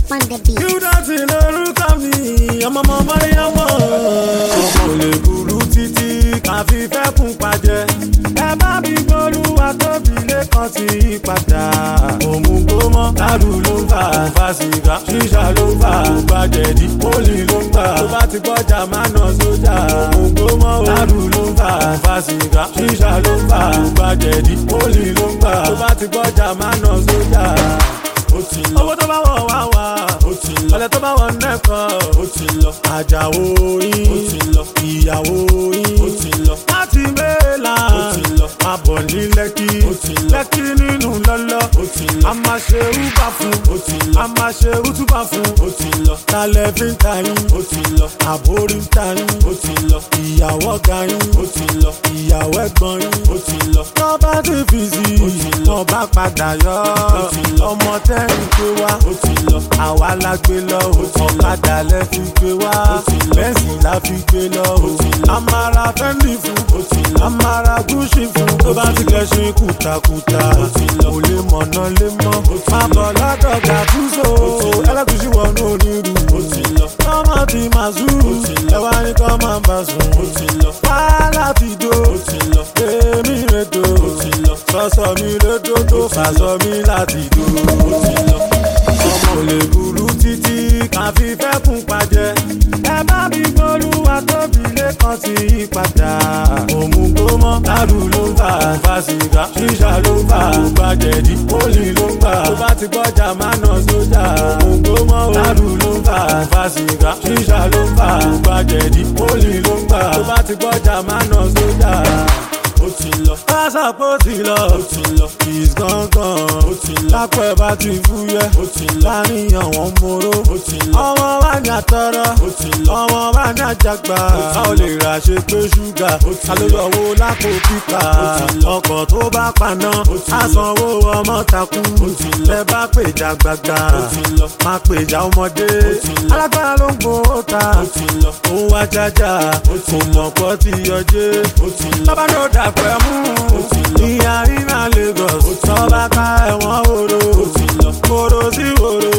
on the beat. Júdásì lórúkọ mi, ọmọ ọmọ Mọ́ríyámọ̀. Ọmọ ò lè burú títí káfí fẹ́ kún pàjẹ́. Ẹ bá mi gbólúwa tóbi lẹ́kàn sí ìpadà. Òmùgbómọ́ lárù ló ń fà fà sìgá. Ṣíṣà ló ń fà gbàjẹ̀dí. Pólì ló ń gbà. Tó bá ti gbọ́jà máa nà sójà. Òmùgbómọ́ lárù ló ń fà fà sìgá. Ṣíṣà ló ń fà gbàjẹ̀dí. Pólì ló ń gbà. Tó bá ti gbọ́jà máa nà sójà ó ti lọ. owó tó bá wọ̀ wá wá. ó ti lọ. ọ̀lẹ́ tó bá wọ̀ nẹ́kọ̀. ó ti lọ. àjàwó yín. ó ti lọ. ìyàwó yín. ó ti lọ. láti mẹ́la. ó ti lọ. máa bọ̀ ní lẹ́kí. ó ti lọ. lẹ́kí nínú lọ́lọ́. ó ti lọ. a máa ṣe rúbà fún. ó ti lọ. a máa ṣe rútúbà fún. ó ti lọ. talẹ̀ fi ń ta yín. ó ti lọ. àbórí ń ta yín. ó ti lọ. ìyàwó ga yín. ó ti lọ. ìyàwó ẹ̀gbọ́n yín. ó ti lọ. tọ́ bá ti fi sí i. ó ti lọ. tọ́ bá padà yọ. ó ti lọ. ọmọ tẹ́yìn gbé wá. ó ti lọ. àwa la gbé lọ. ó ti lọ. ọ̀kadà lẹ fi gbé wá. ó ti lọ. bẹ́ẹ̀sì la fi gbé lọ. ó ti lọ. amara fẹ́mi fún. ó ti lọ. amara gúúsì fún. tó bá ti kẹ́sìn kùtàkùtà. ó ti lọ. kò lè mọ̀nà lé mọ́. ó ti lọ. má bọ̀ lọ́dọ̀ gàtúnṣe. ó ti lọ. ẹlẹ́gùsì wọnú onírú. ó ti lọ. kọ́mọ ti máa zú. ó ti lọ. ẹ wá ní kọ́mọ bá sùn. ó ti lọ. wàhálà ti dó. ó ti lọ. èmi rẹ̀ dó. ó ti lọ. sọ́sọ́ mi rẹ̀ dó tó fàṣọ mi láti dó. ó ti lọ ọmọ ò lè burú títí káfí fẹ́ kún pàjẹ́. ẹ bá mi gbólúwa tóbi lẹ́kàn sí ìpadà. òmùgbómọ́ lárù ló ń fà fà sìgá. ṣíṣà ló ń fà gbàjẹ̀dí. pólì ló ń gbà. tó bá ti gbọ́jà máa nà sójà. òmùgbómọ́ lárù ló ń fà fà sìgá. ṣíṣà ló ń fà gbàjẹ̀dí. pólì ló ń gbà. tó bá ti gbọ́jà máa nà sójà ó ti lọ. pásá pé ó ti lọ. ó ti lọ. kìs gángan. ó ti lọ. lápẹ̀ bá ti fúyẹ́. ó ti lọ. láníyàn wọn móró. ó ti lọ. ọmọ wa ní àtọrọ. ó ti lọ. ọmọ wa ní àjàgbá. a ò lè rà ṣe pé ṣúgà. ó ti lọ. alóyọ̀wò lápò pípa. ó ti lọ. ọkọ̀ tó bá paná. ó ti lọ. àsanwó ọmọ takú. ó ti lọ. bẹ́ẹ̀ bá pèjà gbàgbà. ó ti lọ. má pèjà ọmọdé. ó ti lọ. alágbára ló ń gbowó ta. ó ti lọ. òun wá jájà. ó ti lọ. kò mọ̀ pọ́ ti yọjé. ó ti lọ. bàbá ló dà pẹ́ mú. ìyá iná lagos. tọ́ba ká ẹ̀wọ̀n wòrò. kóró sí wòrò.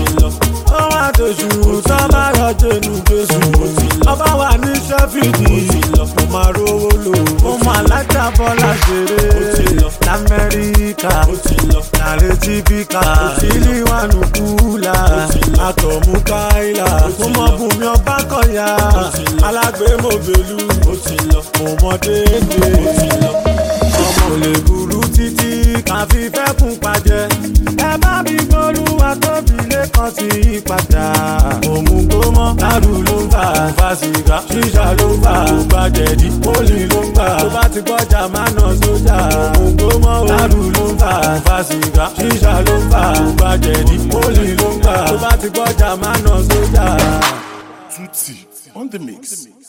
ó wá tóṣù tọ́ba yọ jẹnu jésù. ọba wà ní sẹ́fìdì. mo máa rówó lò. mo máa lájà bọ́lá ṣeré. lamẹ́ríkà. nàrẹ́ tífíkà. ìlíwánu kúlà. àtọ̀mú káìlà. mo mọ bùnmi ọba kọ̀yà. alágbèémọ̀bẹ̀lú. mo mọ déédéé ọmọ ò lè burú títí káfí fẹ́ kún pàjẹ́. ẹ bá mi gbólúwa tóbi lẹ́kàn sí ìpadà. òmùgbómọ́ lárù ló ń fà fà sìgá. ṣíṣà ló ń fà gbàjẹ̀dí. pólì ló ń gbà. tó bá ti gbọ́jà máa nà sójà. òmùgbómọ́ lárù ló ń fà fà sìgá. ṣíṣà ló ń fà gbàjẹ̀dí. pólì ló ń gbà. tó bá ti gbọ́jà máa nà sójà. Tutti on the mix.